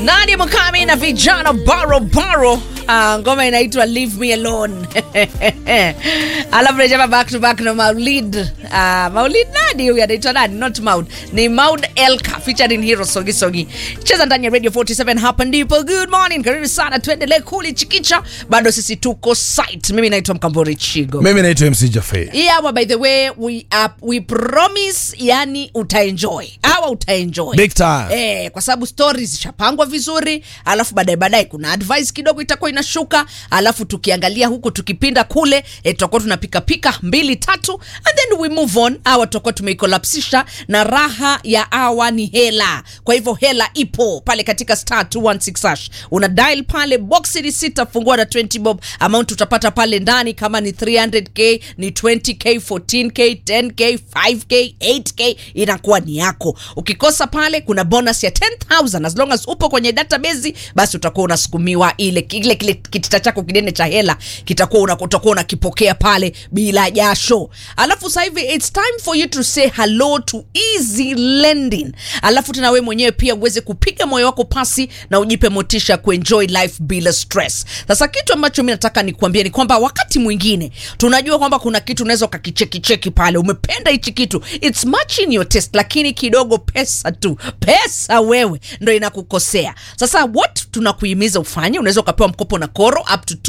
Nadia Mukami na vijana baro baro. Ah, ngoma inaitwa Leave Me Alone. Alafu rejea back to back na Maulid. Ah, Maulid nani huyu anaitwa nani? Not Maud. Ni Maud Elka featuring Hero Sogi Sogi. Cheza ndani ya Radio 47 hapa ndipo. Good morning. Karibu sana tuendelee kuli chikicha. Bado sisi tuko site. Mimi naitwa Mkambori Chigo. mimi naitwa mc jafe hii hawa by the way we, uh, we promise yani utaenjoy hawa utaenjoy Big time. eh, kwa sababu stories zishapangwa vizuri alafu baadaye baadaye kuna advice kidogo itakuwa inashuka alafu tukiangalia huku tukipinda kule eh, tutakuwa tunapikapika mbili tatu and then we move on hawa tutakuwa tumeikolapsisha na raha ya hawa ni hela kwa hivyo hela ipo pale katika star 216 hash una dial pale box ni sita fungua na 20 bob amount utapata pale ndani kama ni 300k ni 20k 14k 10k 5k 8k inakuwa ni yako ukikosa pale kuna bonus ya 10000 as long as upo kwenye database basi utakuwa unasukumiwa ile kile kile kitita chako kidene cha hela kitakuwa una- utakuwa unakipokea pale bila jasho alafu sasa hivi it's time for you to say hello to easy lending alafu tena wewe mwenyewe pia uweze kupiga moyo wako pasi na ujipe motisha ya kuenjoy life bila stress sasa kitu ambacho mi nataka nikuambia ni kwamba wakati mwingine tunajua kwamba kuna kitu unaweza ukakichekicheki pale umependa hichi kitu its much in your taste lakini kidogo pesa tu pesa wewe ndo inakukosea sasa what tunakuhimiza ufanye unaweza ukapewa mkopo na koro up to